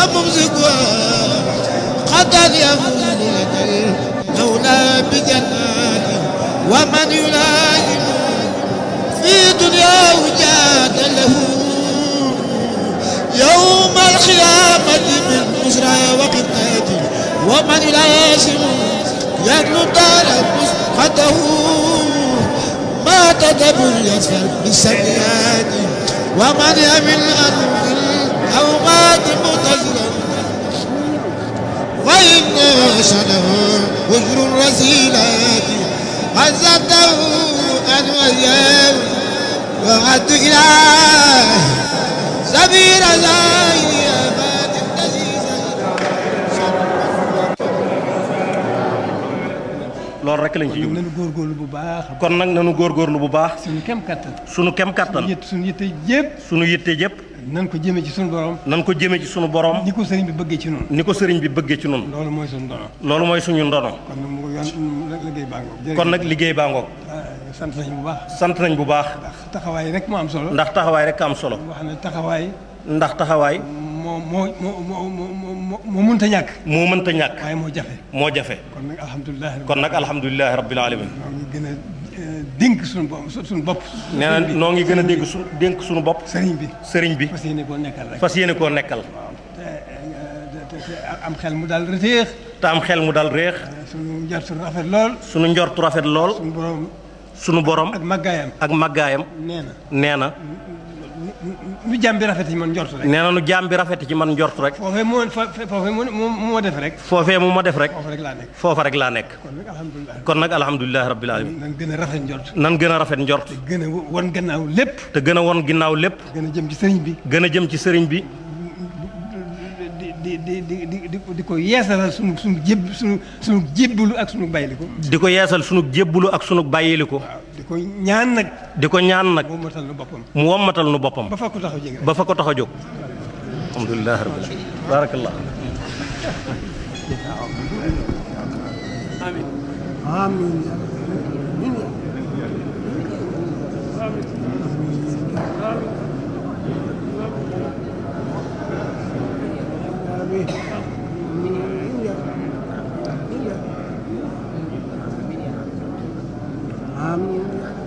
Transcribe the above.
وممسكها قد يفوز لك المولى بجنات ومن يلازم في دنياه جاد له يوم القيامة من بشرى وقتات ومن يلازم يدلو دار مسقطه ما تدبر يسفر بالسيئات ومن يمل أن أو مات متزرا وإن شنه وجر الرسيلات عزته أن وياه وعد إله سبيل زاهي أباد loolu rek lañ ci jublu nañu góorgóorlu bu baax kon nag nanu góorgóorlu bu baax suñu kem kattan sunu kem kattan yët suñu yitte yëpp sunu yitte yëpp nan ko jëmee ci suñu borom nan ko jëme ci sunu borom ni ko sëriñ bi bëggee ci noonu ni ko sëriñ bi bëggee ci nun loolu mooy suñu dono loolu mooy suñu ndono kon nag mu ko yoon liggéey baa ngoog kon nag liggéey baa ngoog sant nañu bu baax sant nañ bu baax ndax taxawaay rek moo am solo ndax taxawaay rek am solo wax ne taxawaay ndax taxawaay moo moo moo moo moo moo mënta ñàkk moo mënta ñàkk waaye moo jafe moo jafe kon nag alhamdulilah kon nag alhamdulilahi rabbil alamin ñoo ngi gën a dénk suñu bopp suñu bopp nee na noo ngi gën a dégg su dénk suñu bopp sëriñ bi sëriñ bi fas yéene koo nekkal rek fas yéene koo nekkal te te te am xel mu daal reteex te am xel mu dal réex suñu njort suñu rafet lool sunu njortu rafet lool suñu borom sunu borom ak màggaayam ak màggaayam nee na nee na nu jàmm bi rafet yi man njort rek nee na nu jaam bi rafet ci man njort rek foofee moo fa foofee moo moo moo def rek foofee mu ma def rek foofu rek laa nekk foofa rek laa nekk kon nag alhamdulilah kon nag alhamdulilahi rabbil alamin nan gën a rafet njort nan gën a rafet njort gën a won gannaaw lépp te gën a won ginnaaw lépp gën a jëm ci sëriñ bi gën a jëm ci sëriñ bi di di di di di di di ko yeesalal sunu sunu jéb sunu sunu jébbalu ak sunu bayliku di ko yeesal sunu jébbulu ak sunu bàyyiliku waaw di ko ñaan nag di ko ñaan nag moom matal na boppam mu wommatal nu boppam ba fa ko taxaw jege rek ba fa ko tax a jóg alhamdulilahi rabbil alamin barakallah Amin.